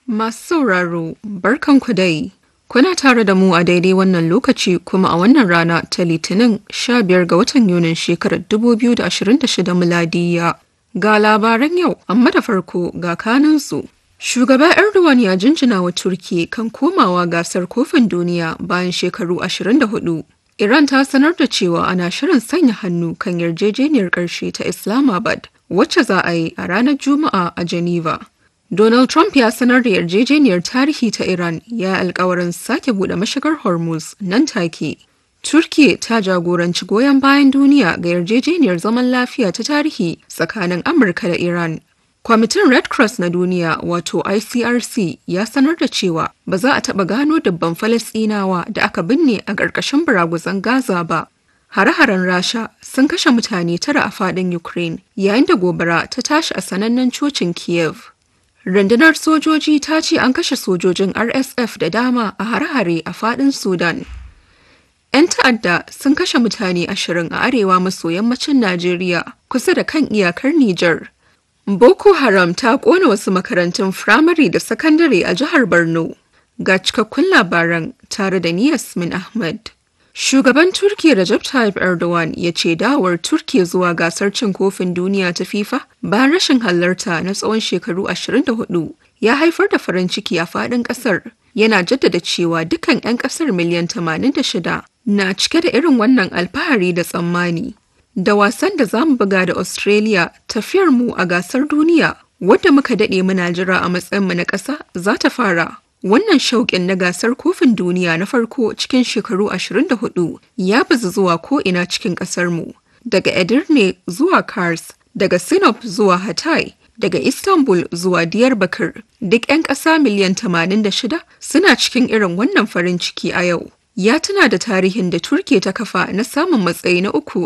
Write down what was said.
Masu sauraro, barkanku dai. Kuna tare da mu a daidai wannan lokaci kuma a wannan rana ta Litinin 15 ga watan Yunin shekarar 2026 miladiya. Ga labaran yau, amma da farko ga kanansu. Shugaba Erdogan ya jinjina wa Turki kan komawa gasar kofin duniya bayan shekaru 24. Iran ta sanar da cewa ana shirin sanya hannu kan yarjejeniyar ƙarshe ta Islamabad, wacce za a yi a ranar Juma'a a Geneva. Donald Trump ya sanar da yarjejeniyar tarihi ta Iran ya alkawarin sake bude mashigar Hormuz nan take. Turkiye ta jagoranci goyon bayan duniya ga yarjejeniyar zaman lafiya ta tarihi tsakanin Amurka da Iran. Kwamitin Red Cross na duniya wato ICRC ya sanar da cewa ba za a taɓa gano dabban Falasɗinawa da aka binne a ƙarƙashin buraguzan Gaza ba. Hare-haren Rasha sun kashe mutane tara a faɗin Ukraine yayin da gobara ta tashi a sanannen cocin Kiev. Rundunar sojoji ta ce an kashe sojojin RSF da dama a hare-hare a fadin Sudan. 'Yan ta'adda sun kashe mutane ashirin a arewa maso yammacin Najeriya kusa da kan iyakar Nijar. Boko Haram ta kona wasu makarantun firamare da sakandare a jihar Borno. Ga cikakkun labaran tare da ni Yasmin Ahmad. Shugaban Turkiyya Recep Tayyip Erdogan ya ce dawar Turkiyya zuwa gasar cin kofin duniya ta FIFA bayan rashin halarta na tsawon shekaru 24 ya haifar da farin ciki a faɗin ƙasar. Yana jaddada cewa dukkan 'yan ƙasar miliyan 86 na cike da irin wannan alfahari da tsammani. Da wasan da za mu buga da Australia tafiyar mu a gasar duniya wadda muka daɗe muna jira a matsayinmu na ƙasa za ta fara. Wannan shauƙin na gasar kofin duniya na farko cikin shekaru 24 ya bazu zuwa ko'ina cikin ƙasarmu, daga Edirne zuwa Kars, daga Sinop zuwa Hatay, daga Istanbul zuwa Diyarbakir. Duk 'yan ƙasa miliyan 86 suna cikin irin wannan farin ciki a yau. Ya tuna da tarihin da Turke ta kafa na samun matsayi na uku